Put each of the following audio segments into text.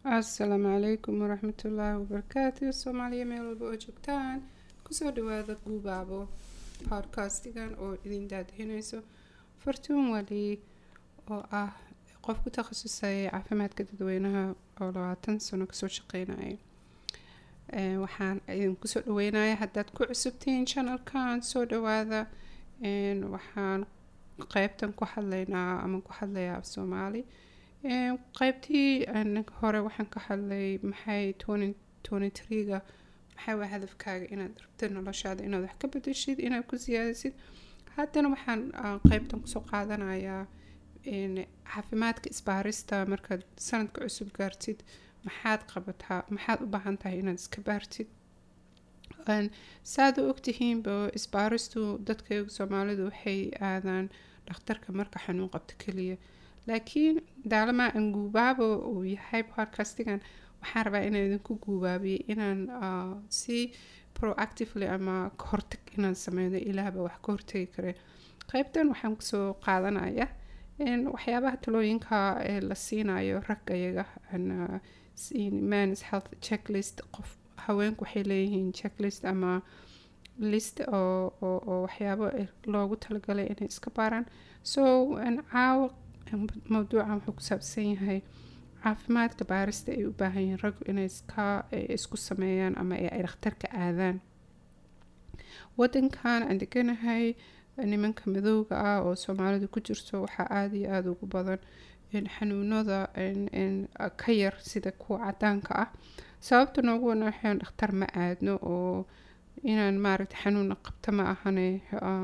asalaamu calaykum waraxmatullaahi wabarakaatu soomaaliya meel walba oo joogtaan kusoo dhawaada guubaabo podcastigan oo idin daadihinayso fartuun wali oo ah qof ku takhasusay caafimaadka dadweynaha oo labaatan sano kasoo shaqeynaya waxaan idin kusoo dhaweynaya haddaad ku cusubtihiin channelkan soo dhawaada waxaan qeybtan ku hadlaynaa ama ku hadlayaa af soomaali qeybtii hore waxaan ka hadlay maxay ga maxay waa hadafkaaga inaad rabtid noloshaada inaad wax ka bedeshid inaad ku siyaadisid haddana waxaan qeybtan kusoo qaadanayaa caafimaadka isbaarista markaad sanadka cusub gaartid maxaad qabataa maxaad u baahan tahay inaad iska baartid saad u ogtihiinba isbaaristu dadka soomaalidu waxay aadaan dhakhtarka marka xanuun qabto keliya laakiin daalama aan guubaabo uu yahay podcastigan waxaan rabaa inaan idinku guubaabiyay inaan si proactively ama kahortag inaan sameyno ilaahba wax ka hortagi kare qeybtan waxaan kusoo qaadanaya waxyaabaha talooyinka ee la siinayo rag ayaga mans health checklist qof haweenku waxay leeyihiin checklist ama list oo waxyaabo loogu talagalay inay iska baaraan so caawa mawduucan wuxuu ku saabsan yahay caafimaadka baarista ay u baahan yihiin raggu inay iska isku sameeyaan ama ay dhakhtarka aadaan wadankan aan deganahay nimanka madowga ah oo soomaalidu ku jirto waxaa aada iyo aada ugu badan xanuunada ka yar sida kuwa cadaanka ah sababta noogu wanaxeen dhakhtar ma aadno oo inaan maaragta xanuuna qabta ma ahane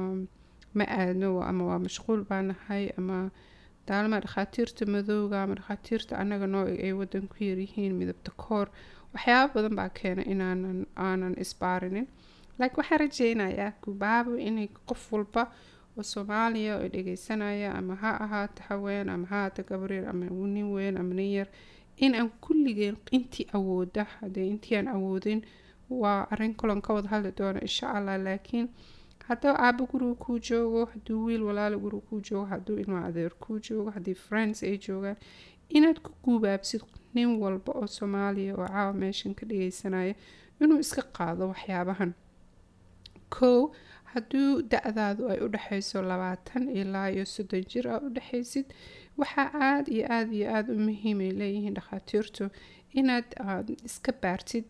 ma aadno ama waa mashquul baa nahay ama daalma dhakhaatiirta madowga ama dhakhaatiirta anaga noo ay wadan ku yaryihiin midabta koor waxyaaba badan baa keena inaanan aanan isbaarinin laakiin waxaan rajeynayaa gubaabo inay qof walba oo soomaaliya oo dhegeysanaya ama ha ahaato haween ama ha ahaato gabriir ama nin weyn ama nin yar in aan kulligeen intii awooda hadee intii aan awoodin waa arin kalon ka wada hadli doono insha allah laakiin hadduu aabo guriga kuu joogo hadduu wiil walaalo guriga kuu joogo hadduu ilma adeer kuu joogo haddii friends ay joogaan inaad ku guubaabsid nin walba oo soomaaliya oo caawa meeshan ka dhageysanaya inuu iska qaado waxyaabahan kow hadduu da-daadu ay u dhexeyso labaatan ilaa iyo soddon jir aad u dhexeysid waxaa aada iyo aada iyo aada u muhiimay leeyihiin dhakhaatiirtu inaad iska baartid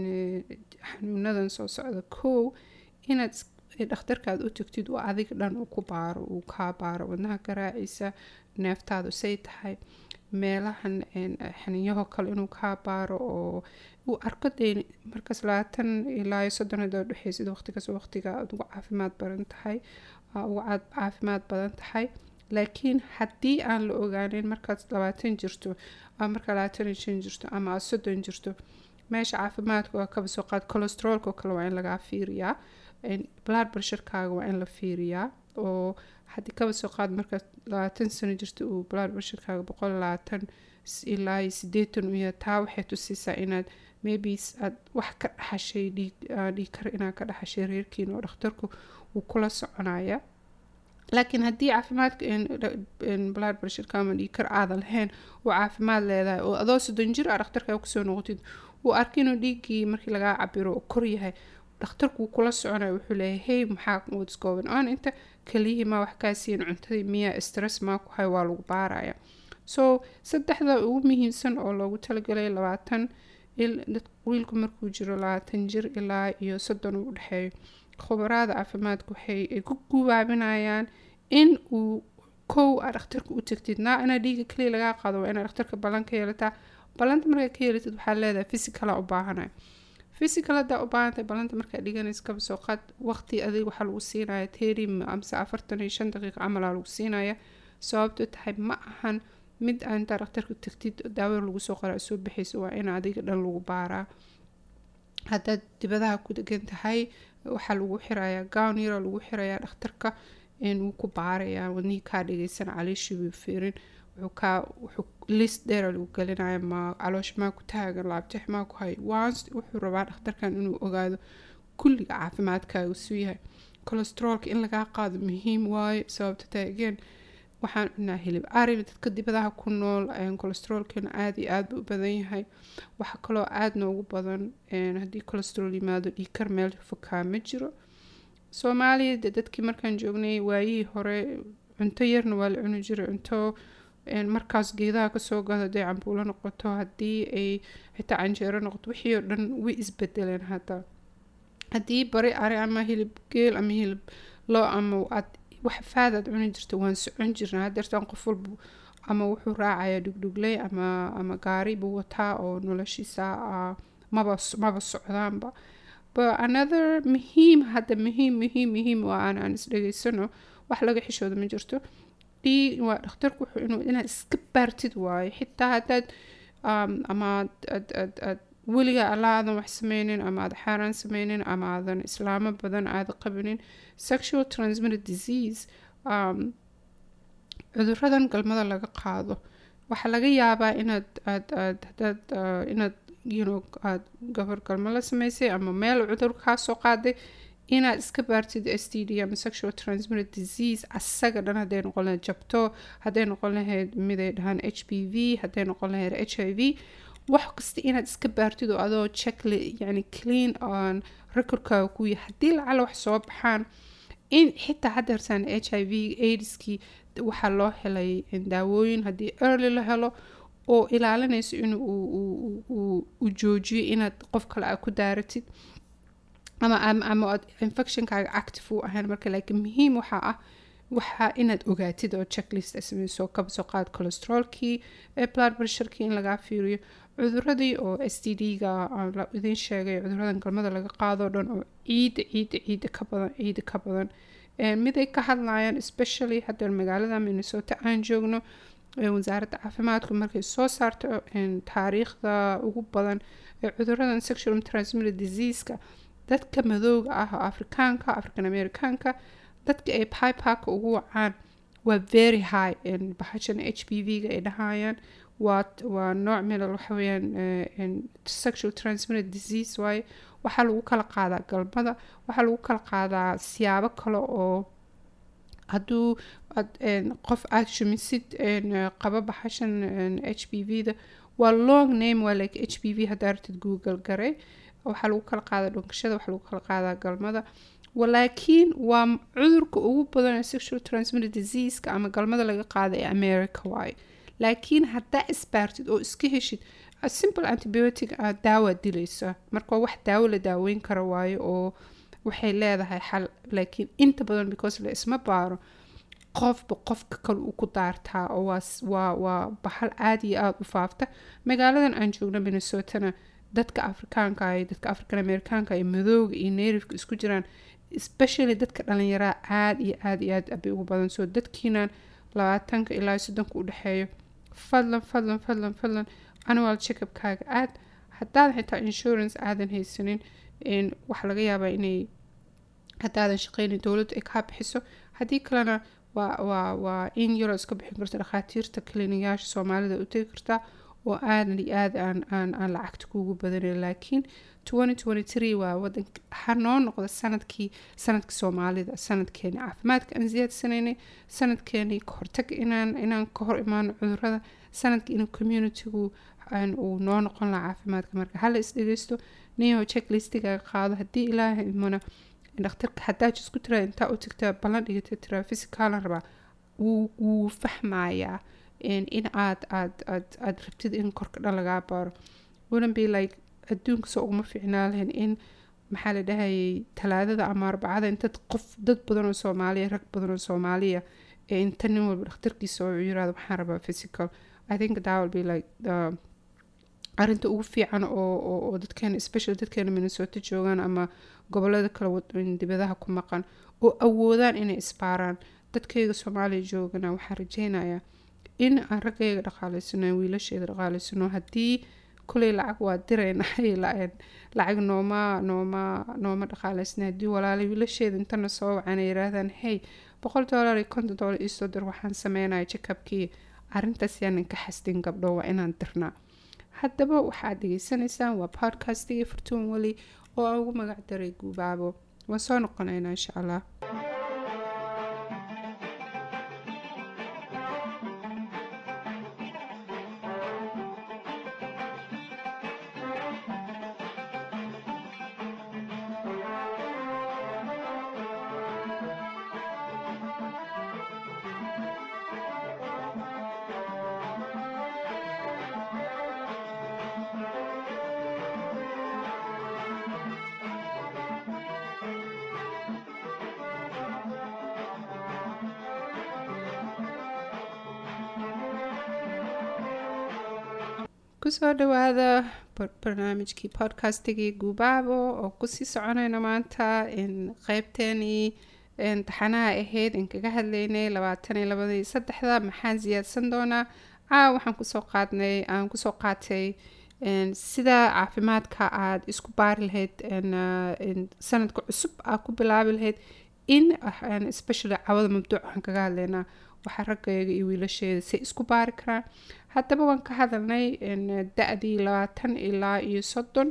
xanuunadan soo socda kow inaad dhakhtarkaad u tagtid oo adiga dhan uu ku baaro uu kaa baaro wadnaha garaaciisa neeftaadu say tahay meelahan xaniyaho kale inuu kaa baaro oo uu arko dee markaas labaatan ilaa iyo soddon haddaa udhexeysid waqtigaas waqtiga aad ugu caafimaad badan tahay ugu caafimaad badan tahay laakiin haddii aan la ogaanin markaad labaatan jirto ama markaa labaatan iyo shan jirto ama aad soddon jirto meesha caafimaadka waa kaba soo qaad colostrolka oo kale waa in lagaa fiiriyaa blood pressurekaaga waa in la fiiriyaa oo haddii kaba soo qaad markaad labaatan sano jirta uu blood pressurekaaga boqol labaatan ilaa iyo sideetan u yahay taa waxay tusiisaa inaad maybe aad wax ka dhaxashay dhiig dhiig kar inaad ka dhaxashay reerkiina oo dhakhtarku wuu kula soconaya laakiin haddii caafimaadka blood pressureka ama dhiig kar aadan lahayn oo caafimaad leedahay oo adoo soddon jir ah dhakhtarka kusoo noqotid uu arka inuu dhiiggii markii lagaa cabiro oo kor yahay dhakhtarku wuu kula soconaya wuxuu leeyahay hey maxaa what's going on inta keliyihii maa wax kaa siin cuntadii miyaa stress maa ku hay waa lagu baaraya so saddexda ugu muhiimsan oo loogu talagalay labaatan wiilku markuu jiro labaatan jir ilaa iyo soddon uu dhexeeyo khubaraada caafimaadka waxay ku gubaabinayaan in uu kow a dhakhtarka u tagtid naa inaa dhiiga keliya lagaa qaado waa inaa dhakhtarka ballan ka yeelataa ballanta markaa ka yeelatid waxaa leedahay physicala u baahanaya physical haddaa u baahantahay ballanta markaa dhiganaysa kaba soo qaad waqti adig waxaa lagu siinaya terim amse afartan iyo shan daqiiqa camalaa lagu siinaya sababto tahay ma ahan mid aa intaa dhakhtarka tagtid daawada lagu soo qoraa soo baxaysa waa in adiga dhan lagu baaraa haddaad dibadaha ku degan tahay waxaa lagu xirayaa gown yara lagu xirayaa dhakhtarka wuu ku baarayaa wadnihii kaa dhageysan caliishii wuu fiirin wuxuu kaa wuxuu list dheera lagu gelinaya ma caloosha maa ku taagan laabtex maa ku hay once wuxuu rabaa dhakhtarkan inuu ogaado kulliga caafimaadkaaga suu yahay colostrolka in lagaa qaado muhiim waayo sababta tahay again waxaan cunaa hilib ari dadka dibadaha ku nool cholesteroolkeena aada iyo aada u badan yahay waxaa kaloo aada noogu badan haddii cholesterool yimaado dhiikar meel fokaa ma jiro soomaaliya de dadkii markaan joognay waayihii hore cunto yarna waa la cuni jiray cunto markaas geedaha kasoo gado hadday cambuulo noqoto haddii ay xitaa canjeero noqoto wixii oo dhan way isbedeleen hadda haddii bari ari ama hilib geel ama hilib loo ama aad wax faadaad cuni jirta waan socon jirnaa hadeertaan qof walba ama wuxuu raacayaa dhugdhugley ama ama gaari buu wataa oo noloshiisa maba maba socdaanba but another muhiim hadda muhiim muhiim muhiim waa aan aan isdhegeysano wax laga xishooda ma jirto dhii waa dhakhtarku wuxuu inuu inaad iska baartid waayo xitaa haddaad ama aad aad aad aad weligaa alla aadan wax sameynin ama aad xaaraan sameynin ama aadan islaamo badan aada qabinin sexual transmitted disease um, cuduradan galmada laga qaado waxaa laga yaabaa inaad aad aad hadaad uh, inaad you know aad gabar galmo la sameysay ama meel cudur kaa soo qaaday inaad iska baartid s t d ama sexual transmitted disease asaga dhan hadday noqon lahayd jabto hadday noqon lahayd miday dhahaan h b v hadday noqon lahayd h i v wax kasta inaad iska baartid oo adoo checkle yani clean on recordkaaga ku yahay haddii lacala wax soo baxaan in xitaa haddeertaan h i v aidskii waxaa loo helay daawooyin haddii early la helo oo ilaalinayso in uu joojiyo inaad qof kale a ku daaratid ama ama aad infectionkaaga active u ahayn marka laakiin muhiim waxaa ah waxaa inaad ogaatid oo checklist sameyso kaba soo qaad cholesterolkii blood pressurekii in lagaa fiiriyo cuduradii oo s t d-ga idiin sheegay cuduradan galmada laga qaadoo dhan oo ciida ciida ciida ka badan ciida ka badan miday ka hadlayaan especially haddeen magaalada minnesota aan joogno wasaaradda caafimaadku markay soo saarto taariikhda ugu badan ee cuduradan sexual transmitted diseaseka dadka madooga ah oo afrikaanka african americaanka dadka ay pipaka ugu wacaan waa very high bahashan h b v-ga ay dhahayaan waa waa nooc midal waxaweyaan sexual transmitted disease waaye waxaa lagu kala qaadaa galmada waxaa lagu kala qaadaa siyaabo kale oo hadduu qof aada shumisid qaba baxashan h b v-da waa long name waa like h b v haddaa ratid google garay waxaa lagu kala qaadaa dhunkashada waxaa lagu kala qaadaa galmada walaakiin waa cudurka ugu badan ee sexual transmitted diseaseka ama galmada laga qaada ee america waaye laakiin haddaa isbaartid oo iska heshid simple antibiotic aad daawa dilaysa marka wax daawo la daaweyn karo waayo oo waxay leedahay xal laakiin inta badan because la isma baaro qofba qofka kale uu ku daartaa oo waa waa bahal aada iyo aada u faafta magaaladan aan joogno minnesotana dadka afrikaanka iyo dadka african americaanka iyo madooga iyo nairifka isku jiraan especially dadka dhalinyaraa aada iyo aada iyo aad bay ugu badan soo dadkiinan labaatanka ilaa soddonka u dhexeeyo fadlan fadlan fadlan fadlan annual checkupkaaga aad haddaadan xitaa insurance aadan haysanin waxaa laga yaabaa inay haddaadan shaqeynin dowladdu ay kaa bixiso haddii kalena waa waa waa in yaroo iska bixin karta dhakhaatiirta kliniyaasha soomaalida u tegi kartaa oo aadan iyo aad aan aan aan lacagta kuugu badanin laakiin waa wadan ha noo noqda sanadkii sanadka soomaalida sanadkeeni caafimaadka aan siyaadsanayna sanadkeeni kahortaga inaan inaan ka hor imaano cudurada sanadka inuu communitygu uu noo noqon laha caafimaadka marka hala isdhegeysto niyaho checklistigaga qaado haddii ilaaha imana dhakhtarka haddaa jisku tiraa intaa u tagtaa ballan dhigata tiraa physicaalan rabaa wuu wuu fahmayaa in aad aad aad aad rabtid in korka dhan lagaa baaro wouldn't be like adduunka soo uguma fiicnaa lahayn in maxaa la dhahayay talaadada ama arbacada inta qof dad badan oo soomaaliya rag badan oo soomaaliya ee inta nin walba dhakhtarkiisa oo yiraahdo waxaan rabaa physical i think that will be like the arinta ugu fiican oo oo dadkeena especially dadkeena minnesota joogaan ama gobolada kale dibadaha ku maqan oo awoodaan inay isbaaraan dadkayga soomaaliya joogana waxaan rajeynayaa in aan raggayga dhaqaaleysano wiilasheeda dhaqaaleysano haddii kuley lacag waa dirayna lacag nooma nooma nooma dhaqaaleysna haddii walaalay wiilasheeda intana soo wacana yiraahdaan hey boqol dollar iyo konton dollar iisoo dir waxaan sameynaya jackabkii arrintaas yaanan ka xasdin gabdho waa inaan dirnaa haddaba waxaad dhegeysanaysaan waa podcastigii furtuun weli oo aan ugu magac daray guubaabo waan soo noqonaynaa insha allah kusoo dhawaada barnaamijkii podcastigii guubaabo oo kusii soconayna maanta qeybteenii taxanaha ahayd in kaga hadlaynay labaatan iyo labadii saddexda maxaan siyaadsan doonaa caawa waxaan kusoo qaadnay aan kusoo qaatay sida caafimaadka aada isku baari lahayd sanadka cusub aad ku bilaabi lahayd in especially cawada mabduuc waxaan kaga hadlaynaa waxaa raggayaga iyo wiilasheeda say isku baari karaan haddaba waan ka hadalnay da-dii labaatan ilaa iyo soddon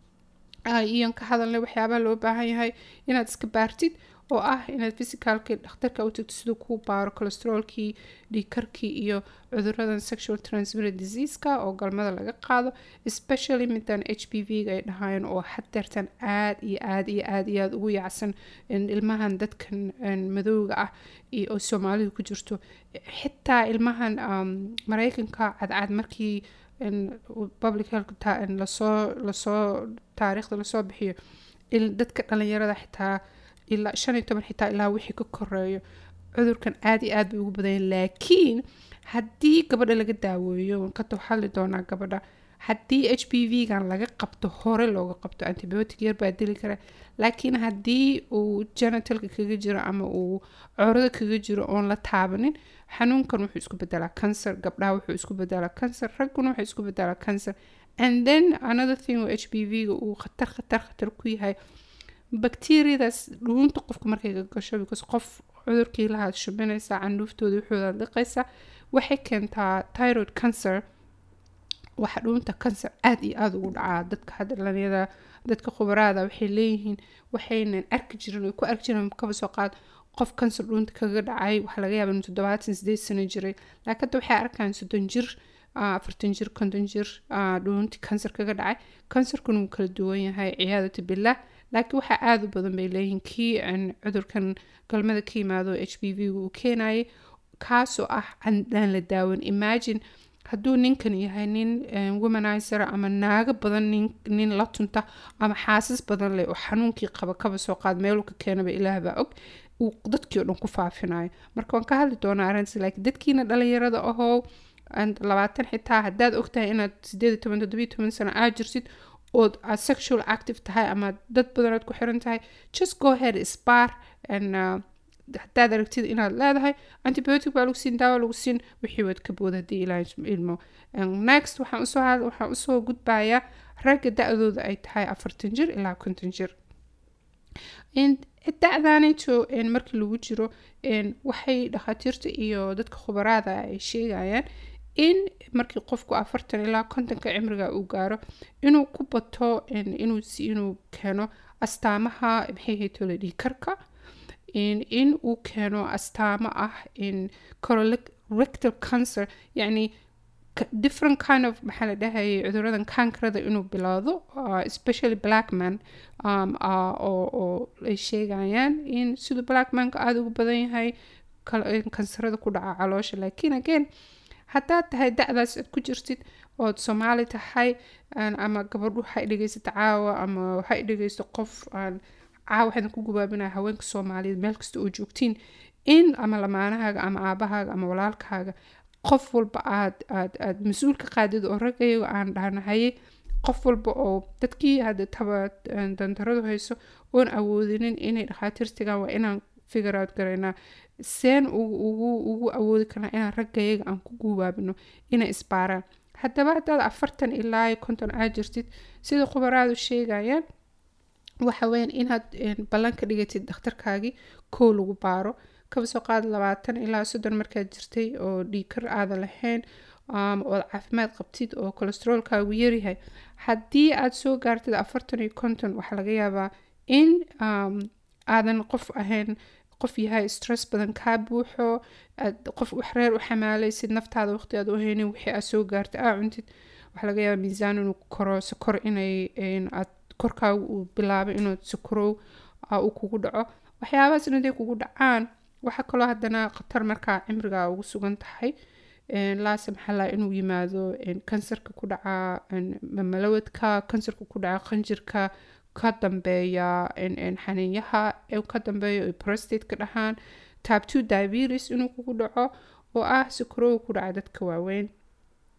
iyon ka hadalnay waxyaabaha loo baahan yahay inaad iska baartid oo ah inaad physicalkii dhakhtarka u tagto siduu kuu baaro cholesteroolkii dhiikarkii iyo cuduradan sexual transmitted diseaska oo galmada laga qaado especially midan h b v ga ay dhahaayeen oo hadeertan aada iyo aada iyo aada iyo aada ugu yacsan ilmahan dadkan madowga ah oo soomaalidu ku jirto xitaa ilmahan mareykanka cadcad markii public health lasoo lasoo taariikhda lasoo bixiyo dadka dhalinyarada xitaa ilaa shan iyo toban xitaa ilaa wixii ka koreeyo cudurkan aada iyo aad bay ugu badanya laakiin haddii gabadha laga daaweeyo kata hadli doonaa gabadha haddii h b v gan laga qabto hore looga qabto antibiotic yar baa dili kara laakiin haddii uu janatalka kaga jiro ama uu corada kaga jiro oon la taabanin xanuunkan wuxuu isku bedelaa cancer gabdhaha wuxuu isku bedelaa cancer ragguna wuxuu isku bedelaa cancer and then another thing oo h b v ga uu khatar khatar khatar ku yahay bacteriadaas dhuunta qofka markay ka gasho because qof cudurkii lahaad shubinaysaa candhuuftooda wuxuuda liqaysaa waxay keentaa tyrod cancer waxa dhuunta cancer aada iyo aada ugu dhacaa dadka hadalanyada dadka khubaraada waxay leeyihiin waxaynan arki jirin ku arki jirin kaba soo qaad qof cancer dhuunta kaga dhacay waxaa laga yaaba inuu toddobaatan sideed sano jiray laakiin hadda waxay arkaan soddon jir afartan jir konton jir dhuunti cancer kaga dhacay cancerkuna wuu kala duwan yahay ciyaadata billah laakiin waxaa aada u badan bay leeyihiin kii cudurkan galmada ka yimaado h b v ga uu keenayay kaasoo ah aan la daawan imagine hadduu ninkan yahay nin womanizer ama naago badan nin la tunta ama xaasas badan leh oo xanuunkii qaba kaba soo qaad meeluu ka keenaba ilaahbaa og uu dadkii o dhan ku faafinayo marka waan ka hadli doonaa arrintaas laakiin dadkiina dhalinyarada ahoo labaatan xitaa haddaad ogtahay inaad sideed iyo toban toddobiyo toban sano aad jirtid ood aad sexual active tahay ama dad badan aad ku xiran tahay just go ahead spar and haddaad aragtid inaad leedahay antibiotic baa lagu siin daawo lagu siin wixii waad ka bood haddii ilaa ilmo next waxaan usoo waxaan usoo gudbayaa ragga da-dooda ay tahay afartan jir ilaa konton jir da-daanito markii lagu jiro waxay dhakhaatiirta iyo dadka khubaraada ay sheegayaan in markii qofku afartan ilaa kontonka cimriga uu gaaro inuu ku bato inuu inuu keeno astaamaha maxay haytole dhiikarka in uu keeno astaamo ah in colorectal cancer yacni different kind of maxaa la dhahayay cuduradan kankarada inuu bilaado especially blackman oo ay sheegayaan in siduu blackmanka aada ugu badan yahay kansarada ku dhaca caloosha laakiin again haddaad tahay da-daas aad ku jirtid ood soomaali tahay ama gabadhu waxay dhegeysato caawa ama waxay dhegeysto qof aan caawa waxaan ku gubaabinaya haweenka soomaaliyeed meel kasta oo joogtiin in ama lamaanahaaga ama aabahaaga ama walaalkaaga qof walba aad aad aad mas-uul ka qaadid oo raggayaga aan dhahnahaye qof walba oo dadkii hadda taba dandaradu hayso oon awoodinin inay dhakhaatiir tagaan waa inaan figure out garaynaa seen ugu ugu awoodi karnaa inaan raggayaga aan ku guubaabino inay isbaaraan haddaba haddaad afartan ilaa konton aad jirtid sida khubaraadu sheegayaan waxa weyaan inaad ballan ka dhigatid dhakhtarkaagii kow lagu baaro kaba soo qaad labaatan ilaa soddon markaad jirtay oo dhiikar aadan lahayn ood caafimaad qabtid oo cholesteroolkaagu yaryahay haddii aad soo gaartid afartan iyo konton waxaa laga yaabaa in aadan qof ahayn qof yahay stress badan kaa buuxo aad qof waxreer u xamaalaysid naftaada waqti aad u haynin wixii aad soo gaartay aa cuntid waxaa laga yaabaa miisaan inuu koro sokor inay aad korkaaga uu bilaabay inuu sokorow uu kugu dhaco waxyaabahaas in haday kugu dhacaan waxaa kaloo haddana khatar markaa cimrigaa ugu sugan tahay laase maxaa inuu yimaado kansarka ku dhaca malawadka kansarka ku dhaca qanjirka ka dambeeya xaniinyaha ka dambeeya prostate ka dhahaan type two diabetes inuu kugu dhaco oo ah sukrow ku dhaca dadka waaweyn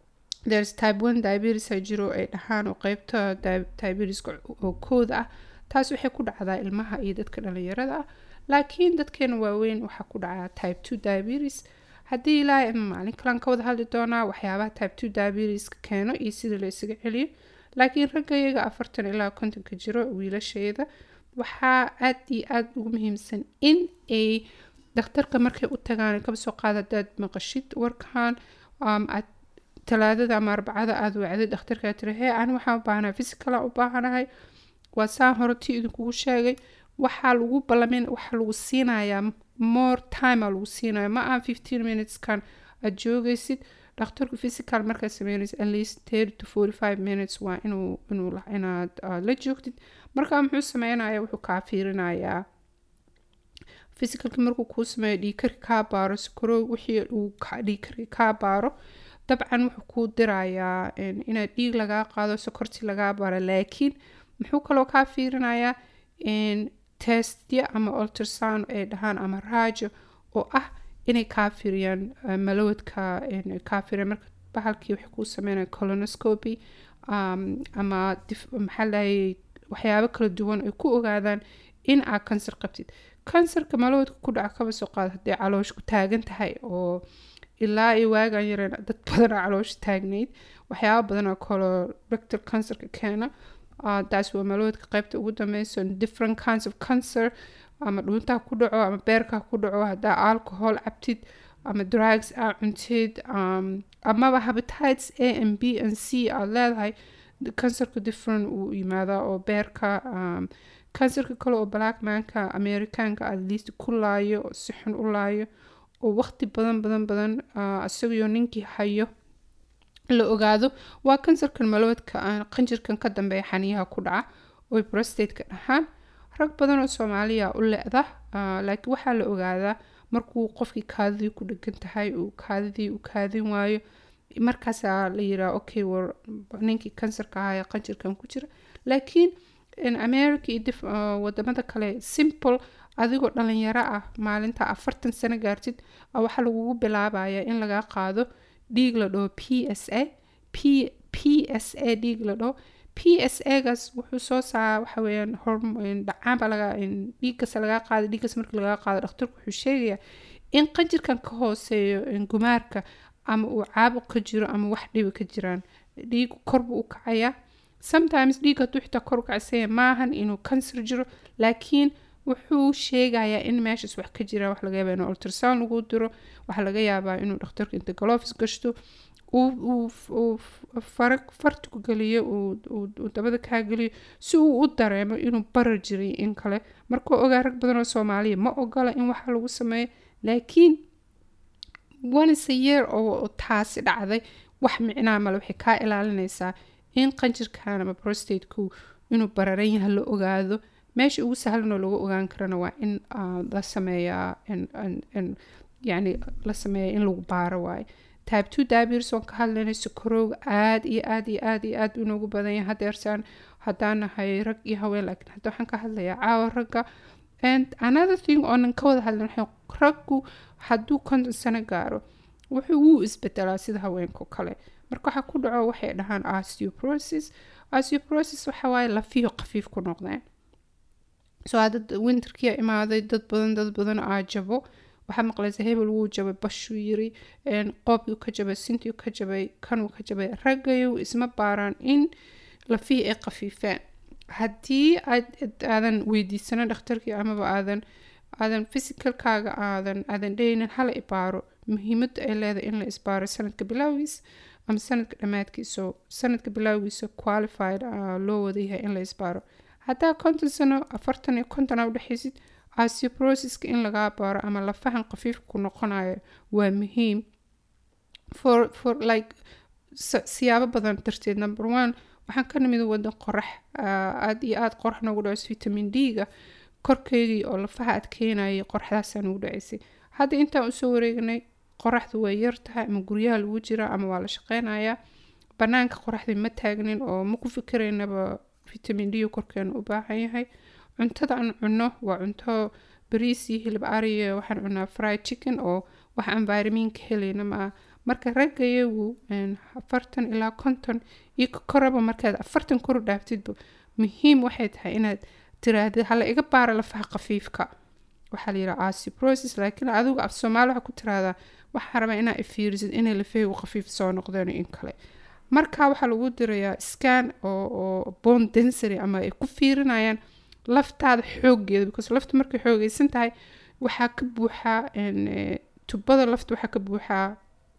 there's type one diabetes a jiro ay dhahaan oo qeybta diabetiska oo kooda ah taas waxay ku dhacdaa ilmaha iyo dadka dhalinyarada ah laakiin dadkeena waaweyn waxaa ku dhacaa type two diabetes haddii ilaahay ama maalin kalan ka wada hadli doonaa waxyaabaha type two diabetiska keeno iyo sida la isaga celiyo laakiin ragga iyaga afartan ilaa kontonka jiro wiilasheeda waxaa aad iyo aada ugu muhiimsan in ay dhakhtarka markay u tagaan kaba soo qaada hadaad maqashid warkan aad talaadada ama arbacada aada wacday dhakhtarkaa tiri hee ani waxaan u baahanahay physicala u baahanahay waa saan hore tii idinkugu sheegay waxaa lagu ballamin waxaa lagu siinayaa more time aa lagu siinaya ma aan fifteen minuteskan aad joogaysid dhakhtarku physical markaad sameynaysa at least thirty to forty five minutes waa inuu inuu inaad la joogtid markaa muxuu sameynaya wuxuu kaa fiirinayaa physicalki markuu kuu sameeyo dhiikarki kaa baaro sukaro wixii uu dhiikarki kaa baaro dabcan wuxuu kuu dirayaa inaad dhiig lagaa qaado sokorti lagaa baaro laakiin muxuu kaloo kaa fiirinayaa testya ama ultrasound ay dhahaan ama raajo oo ah inay kaa firiyaan malawadka kaa firiyaan marka bahalkii waxay kuu sameynaya colonoscopy ama maxaa lahayay waxyaabo kala duwan ay ku ogaadaan in aad kansar qabtid kansarka malawadka ku dhaca kaba soo qaada haddii caloosh ku taagan tahay oo ilaa iyo waagan yareen dad badanaa caloosha taagnayd waxyaaba badanaa colorectal cancerka keena taas waa malawadka qaybta ugu dambeyso different kinds of cancer ama dhuuntaa ku dhaco ama beerkaa ku dhaco haddaa alcohol cabtid ama drugs aa cuntid amaba habitites a and b and c aad leedahay kansarka different uu yimaadaa oo beerka kansarka kale oo blackmanka americanka at least ku laayo oo si xun u laayo oo waqti badan badan badan isagoo ninkii hayo la ogaado waa kansarkan malawadka qanjirkan ka dambeeya xaniyaha ku dhaca oy brostateka dhahaan rag badan oo soomaaliya u le-da laakiin waxaa la ogaadaa markuu qofkii kaadidii ku dhegan tahay uu kaadidii u kaadin waayo markaasaa la yiraa okay war ninkii kansarka ahaa ee qanjirkan ku jira laakiin america iyo wadamada kale simple adigoo dhalinyaro ah maalinta afartan sano gaartid waxaa lagugu bilaabaya in lagaa qaado dhiig la dhaho p s a p p s a dhiig la dhaho p s a gaas wuxuu soo saa waxa weeyaan hormon dhacaanba laga dhiiggas lagaa qaado dhiiggas markii lagaa qaado dhakhtarku wuxuu sheegayaa in qanjirkan ka hooseeyo gumaarka ama uu caabuq ka jiro ama wax dhibi ka jiraan dhiigu korbuu u kacayaa sometimes dhiig hadduu xitaa kor u kacsanya maahan inuu kansar jiro laakiin wuxuu sheegayaa in meeshaas wax ka jira wax laga yaabaa inuu ultrasound lagu diro waxaa laga yaabaa inuu dhakhtarka inta galofis gashto uu fartigu geliyo uu dabada kaa geliyo si uu u dareemo inuu barar jiray in kale markuu ogaa rag badan oo soomaaliya ma ogola in waxa lagu sameeyo laakiin once a year oo taasi dhacday wax micnaa male waxay kaa ilaalinaysaa in qanjirkan ama prostateku inuu bararan yahay la ogaado meesha ugu sahlanoo lagu ogaan karana waa in la sameeyaa yani la sameeya in lagu baaro waayo type two diabetes oon ka hadlaynay sokorowga aada iyo aada iyo aada iyo aada inoogu badan yahay hadeersaan haddaan nahay rag iyo haween laakiin hadda waxaan ka hadlayaa caawa ragga and another thing oonan ka wada hadlan waxay raggu hadduu konton sano gaaro wuxuu wuu isbedelaa sida haweenka kale marka waxaa ku dhaco waxay dhahaan osteoporosis osteoporosis waxa waaye lafiyo khafiif ku noqdeen soo dad winterkia imaaday dad badan dad badan aa jabo waxaa maqlaysa hebel wuu jabay bashuu yiri qoobkuu ka jabay sintiu ka jabay kanuu ka jabay raggayu isma baaraan in lafihii ay khafiifeen haddii aadan weydiisano dhakhtarkii amaba aadan aadan physicalkaaga aadan aadan dheynin hala ibaaro muhiimadda ay leedahay in la isbaaro sanadka bilowgiisa ama sanadka dhammaadkiisa sanadka bilowgiisa qualified loo wadayahay in la isbaaro haddaa konton sano afartan iyo konton aa udhexaysid osteoporosiska in lagaa baaro ama lafahan khafiifka ku noqonayo waa muhiim for for like siyaabo badan darteed number one waxaan ka nimid wadan qorax aada iyo aada qorax noogu dhacays vitamin d-ga korkeygii oo lafaha adkeynayay qoraxdaasa nagu dhacaysay hadda intaan usoo wareegnay qoraxdu way yar tahay ama guryaha lagu jira ama waa la shaqeynayaa banaanka qoraxdii ma taagnin oo ma ku fikiraynaba vitamin d korkeena u baahan yahay cuntada aan cunno waa cunto bariis iyo hilib ariyo waxaan cunaa fried chicken oo wax aan vitaminka helayna maa marka ragga iyagu afartan ilaa konton iyo ka koraba markaad afartan koru dhaaftidba muhiim waxay tahay inaad tiraahda hala iga baara lafaha khafiifka waxaa la yidhaha aciprosis laakiin adigu af soomaali waxaa ku tiraahdaa waxaa rabaa inaa ifiirisid inay lafahaygu khafiif soo noqdeen in kale marka waxaa lagu dirayaa scan oo oo bone densary ama ay ku fiirinayaan laftaada xoogeeda because lafta markay xoogeysan tahay waxaa ka buuxaa tubada lafta waxaa ka buuxaa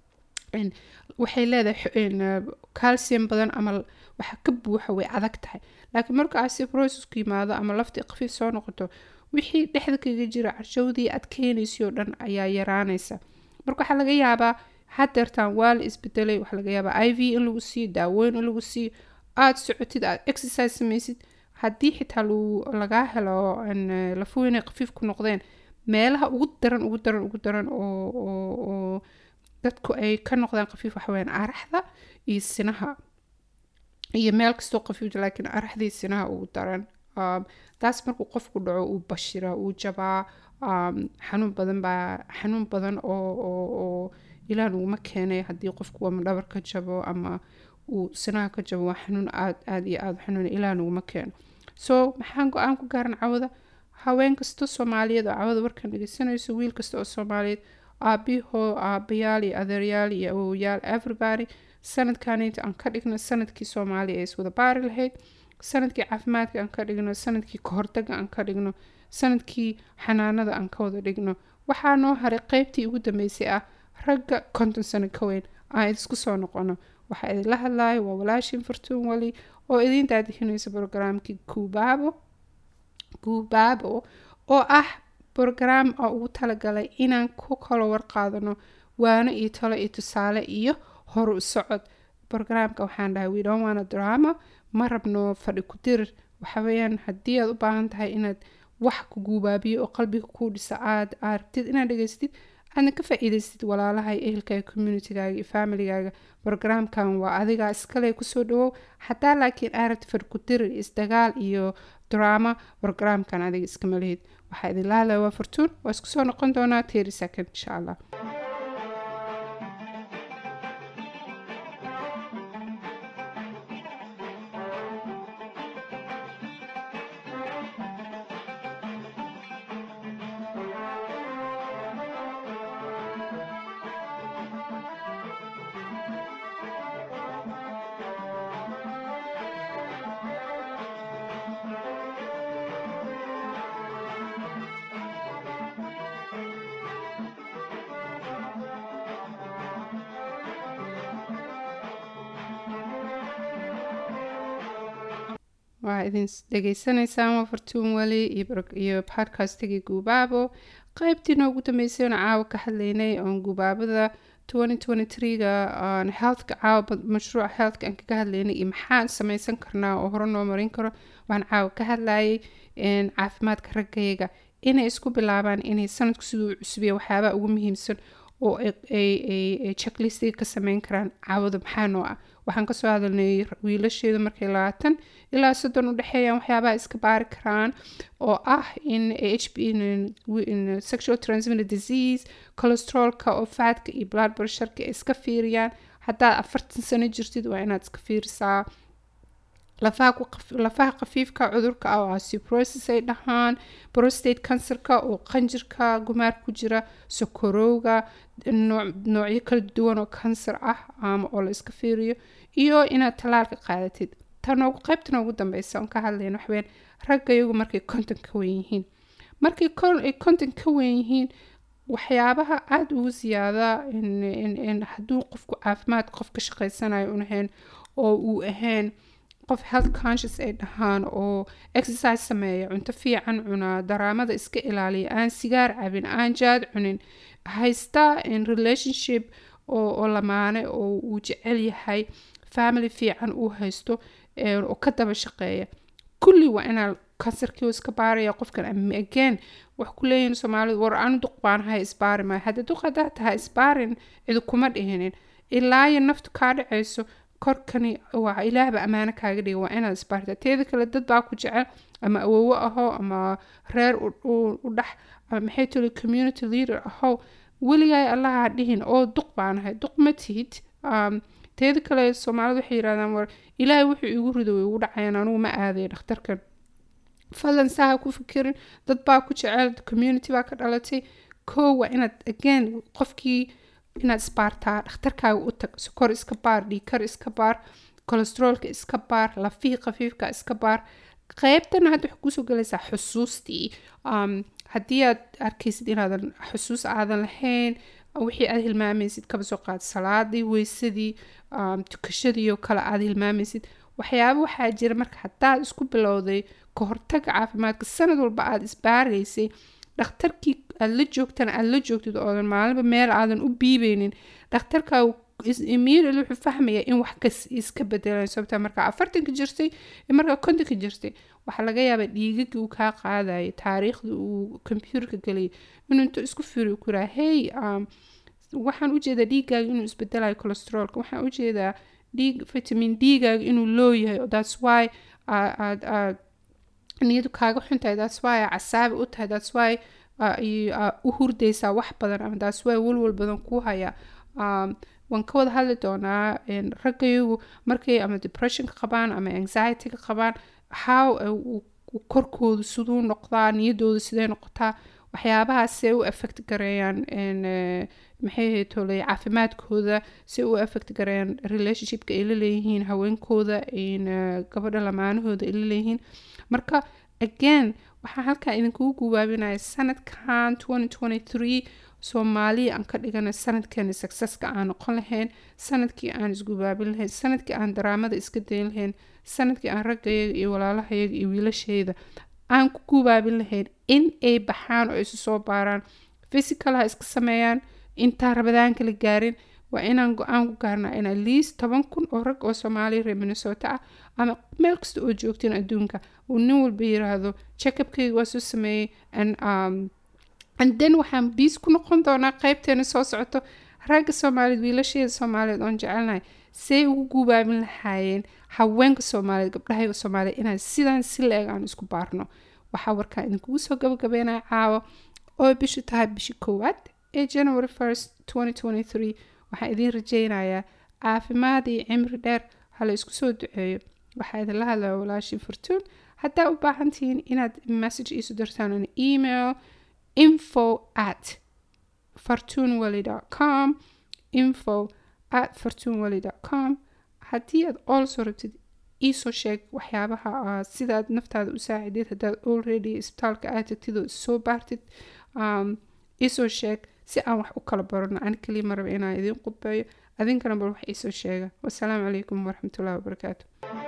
waxay leedahay calcium badan ama waxaa ka buuxa way adag tahay laakiin marka aciprosisku yimaado ama laftii khafiif soo noqoto wixii dhexda kaga jira carshowdii aad keenaysay oo dhan ayaa yaraanaysa marka waxaa laga yaabaa hadeertaan waa la isbedelay waxaa laga yaabaa i v in lagu siiyo daaweyn in lagu siiyo aada socotid aada exercise samaysid haddii xitaa lagaa helo lafuhu inay khafiif ku noqdeen meelaha ugu daran ugu daran ugu daran oo dadku ay ka noqdaan khafiif waxaweyaan araxda iyo sinaha iyo meel kastoo khafiif laakiin araxdii sinaha ugu daran taas markuu qofku dhaco uu bashira uu jabaa xanuun badan baa xanuun badan oo oo ilaah naguma keenay haddii qofku ama dhabar ka jabo ama uu sinaha ka jabo waa xanuun aad aad iyo aada xanuun ilaah naguma keeno so maxaan go-aan ku gaaran cawada haween kasta soomaaliyeed oo cawada warkan dhegeysanayso wiil kasta oo soomaaliyeed aabihoo aabayaal iyo adeeryaal iyo awowayaal everybody sanadkanita aan ka dhigno sanadkii soomaaliya ee iswada baari lahayd sanadkii caafimaadka aan ka dhigno sanadkii kahortaga aan ka dhigno sanadkii xanaanada aan ka wada dhigno waxaa noo haray qeybtii ugu dambeysay ah ragga konton sano ka weyn aan idisku soo noqono waxaa idinla hadlayo waa walaashin fartuun wali oo idiin daadihinaysa brogaraamkii kuubaabo kuubaabo oo ah brograam oo ugu talagalay inaan ku kala warqaadano waano iyo talo iyo tusaale iyo horu u socod brograamka waxaan dhahay we don't wanna drama ma rabno fadhi ku dirir waxa weeyaan haddii aad u baahan tahay inaad wax ku guubaabiyo oo qalbiga kuu dhisa aad aad rabtid inaad dhegeystid aadna ka faa-iidaystid walaalaha iyo ehelkaaga communitygaaga iyo familigaaga brograamkan waa adigaa iskale kusoo dhawow hadaa laakiin aad rabtid fadhi ku dirir isdagaal iyo drama brograamkan adiga iskama lihid waxaa idin lahalaya waa fortuun waa isku soo noqon doonaa teri second insha allah waa idin dhegeysanaysaan waa fartuun weli iyo podcastigii guubaabo qeybtii noogu dambeysay oon caawa ka hadlaynay oon guubaabada ga aan healthka caawa mashruuca healthka aan kaga hadlaynay iyo maxaan sameysan karnaa oo hore noo marin karo waan caawa ka hadlayay caafimaadka raggayaga inay isku bilaabaan inay sanadku siduu cusubiya waxyaabaha ugu muhiimsan oo ay checklistiga ka sameyn karaan caawada maxaa noo ah waxaan kasoo hadalnay wiilasheedu markay labaatan ilaa soddon udhexeeyaan waxyaabaha iska baari karaan oo ah in h b sexual transmitted disease cholesterolka oo faadka iyo blood pressureka ay iska fiiriyaan haddaad afartan sano jirtid waa inaad iska fiirisaa lafaha khafiifka cudurka ah oo aciprosis ay dhahaan prostate cancerka oo qanjirka gumaar ku jira sokorowga noocyo kala duwan oo cancer ah ama oo la iska fiiriyo iyo inaad tallaalka qaadatid tanoogu qaybta noogu dambeysa oon ka hadlayna waxween ragga iyagu markay konton ka wen yihiin markay ay konton ka wen yihiin waxyaabaha aada ugu siyaada hadduu qofku caafimaad qof ka shaqeysanayo unahayn oo uu ahayn qof health conscious ay dhahaan oo exercise sameeya cunto fiican cunaa daraamada iska ilaaliya aan sigaar cabin aan jaad cunin haysta relationship oo lamaane oo uu jecel yahay family fiican uu haysto oo ka daba shaqeeya kulli waa inaa kansarkii iska baaraya qofkan again wax ku leeyihin soomaalidu war anu duq baanahay isbaari maayo haddii duq haddaa tahay isbaarin cidi kuma dhihinin ilaayo naftu kaa dhacayso korkani waa ilaahba ammaano kaaga dhiga waa inaad isbaarta teeda kale dad baa ku jecel ama awowo aho ama reer u dhex ama maxay tuli community leader ahow weligaay allaha ha dhihin oo duq baanahay duq ma tihid um, teeda kale soomaalida waxay yidhahdaan war ilaahay wuxuu igu rido way igu dhacayaan anugu ma aadaya dhakhtarkan fadlan saa ha ku fikirin dad baa ku jecel community baa ka dhalatay kow waa inaad again qofkii inaad isbaartaa dhakhtarkaaga u tag sokor iska baar dhiikar iska baar kolesteroolka iska baar lafihii khafiifka iska baar qeybtana hadda waxay kusoo galaysaa xusuustii um, haddii aad arkaysid inaadan xusuus aadan lahayn wixii aad hilmaamaysid kaba soo qaad salaadii weysadii um, tukashadii oo kale aad hilmaamaysid waxyaaba waxaa jira marka haddaad isku bilowday ka hortaga caafimaadka sanad walba aad isbaaraysay dhakhtarkii aad la joogtana aad la joogtid oodan maalinba meel aadan u biibeynin dhakhtarkaa immediately wuxuu fahmayaa in wax kas iska bedelaan sababta markaa afartanka jirtay iyo markaa kontonka jirtay waxaa laga yaabaa dhiigagii uu kaa qaadayay taariikhda uu computerka geliyay inuu intuu isku fiiri ku yiraa hey um, waxaan ujeedaa dhiigaaga inuu isbedelayo cholesterolka waxaan ujeedaa dhiig vitamin d-gaaga inuu loo yahay that's why aad aad niyadu kaaga xuntahay that's why aa casaabi u tahay that's why u hurdaysaa wax badan ama that's why walwal badan ku haya um, waan ka wada hadli doonaa raggayagu markay ama depressionka qabaan ama anxietyga qabaan how korkoodu siduu noqdaa niyadooda sidee noqotaa waxyaabahaasee u effect gareeyaan maxay haytoley caafimaadkooda si u effect gareeyaan relationshipka ay la leeyihiin haweenkooda gabadha lamaanahooda ay la leeyihiin marka again waxaan halkaa idinkugu gubaabinaya sanadkan soomaaliya aan ka dhigana sanadkeena successka aan noqon lahayn sanadkii aan isgubaabin lahayn sanadkii aan daraamada iska dayn lahayn sanadkii aan raggayaga iyo walaalahayaga iyo wiilashayda aan ku gubaabin lahayn in ay baxaan oo isu soo baaraan physical ha iska sameeyaan intaa rabadaanka la gaarin waa inaan go-aan ku gaarnaa in at least toban kun oo rag oo soomaaliya reer minnesota ah ama meel kasta oo joogtiin adduunka uu nin walba yiraahdo checkupkayga waa soo sameeyey and um, and then waxaan biis ku noqon doonaa qeybteena soo socoto ragga soomaaliyeed wiilasheeda soomaaliyeed oon jecelnahay say ugu gubaabin lahaayeen haweenka soomaaliyeed gabdhahayga soomaaliyeed inaan sidaan si la-eg aan isku baarno waxaa warkaan idinkugu soo gabagabeynaya caawa oo bishu tahay bishi koowaad ee january first waxaan idiin rajeynayaa caafimaad iyo cimri dheer hala isku soo duceeyo waxaa idinla hadlaya walaashin fortuun haddaa u baahan tihiin inaad message iisu dirtaan an email info at fortunewally.com info at fortunewally.com haddii aad also rabtid iisoo sheeg waxyaabaha aad sidaad naftaada u saacideed haddaad already isbitaalka aad tagtid oo issoo baartid um, iisoo sheeg si aan wax u kala barano ani kaliya maraba inaan idiin qudbeeyo adinkana bal wax iisoo sheega wasalaamu calaykum waraxmatullahi wabarakaatu